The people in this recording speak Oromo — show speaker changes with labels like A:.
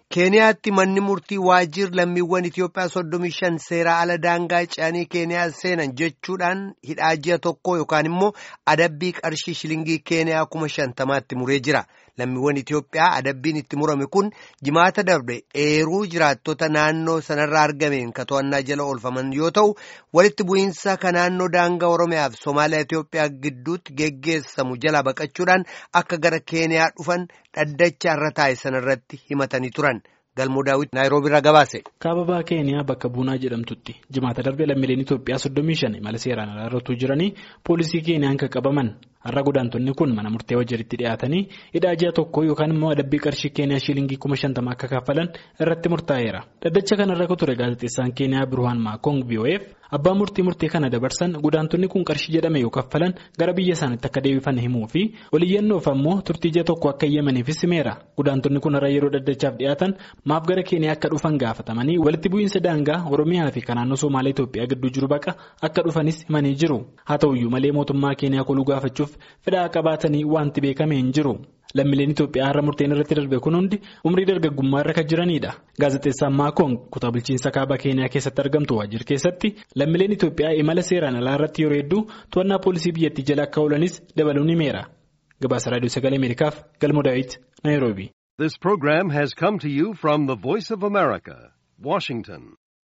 A: keeniyaatti manni murtii waajjir lammiiwwan Itoophiyaa soddomii shan seeraa ala daangaa ce'anii keeniyaa seenan jechuudhaan hidhaa ji'a tokko yookaan immoo adabbii qarshii shilingii keeniyaa kuma shantamaatti muree jira. Lammiiwwan Itoophiyaa adabbiin itti murame kun jimaata darbe eeruu jiraattota naannoo sanarraa argameen ka to'annaa jala oolfaman yoo ta'u walitti bu'iinsa ka naannoo daangaa Oromiyaa fi Somaaliyaa Itoophiyaa gidduutti geggeessamu jala baqachuudhaan akka gara keeniyaa dhufan dhaddacha irra taa'e sanarratti himatanii turan. Galmoo daawwiti Naayiroobii irraa gabaase.
B: Kaababaa Keeniyaa bakka Buunaa jedhamtutti jimaata darbe lammiileen Itoophiyaa soddomii shan imala seeraan alaarratuu jiranii poolisii Keeniyaan kan qabaman har'a godaantonni kun mana murtee wajjiritti dhiyaatanii hidhaa ji'a tokko yookaan immoo adabbii qarshii Keeniyaa shilingii kuma shantama akka kaffalan irratti murtaa'eera. Dhaddacha kanarra kan ture gaazexeessaan Keeniyaa Birhaan Maakong BOF abbaa murtii murtee kana dabarsan godaantonni kun qarshii jedhame yoo kaffalan gara biyya isaaniitti akka deebifan himuu fi oliyyannoof ammoo turtii ji'a tokko akka eeyyamaniifis himeera. Godaantonni kun har'a yeroo dhaddachaaf dhiyaatan maaf gara Keeniyaa akka dhufan gaafatamanii walitti bu'iinsa daangaa Oromiyaa fi naannoo Somaaliyaa Itoophiyaa gidduu jiru baqa akka dhufanis himanii jiru. Haa ta'uyyuu malee mootummaa Keeniyaa koluu gaafachuuf fedhaa qabaatanii wanti beekame hin jiru. Lammiileen Itoophiyaa har'a murteen irratti darbe kun hundi umrii dargaggummaa irra kan jiranidha. Gaazexeessaan Maakoon kutaa bulchiinsa kaabaa Keeniyaa keessatti argamtu waajjir keessatti lammiileen Itoophiyaa imala seeraan alaa irratti yeroo hedduu to'annaa poolisii biyyattii jala akka oolanis dabaluun himeera. Gabaasa Raadiyoo Sagalee Ameerikaaf Galmoo Daawit Naayiroobii.
C: This program has come to you from the Voice of America, Washington.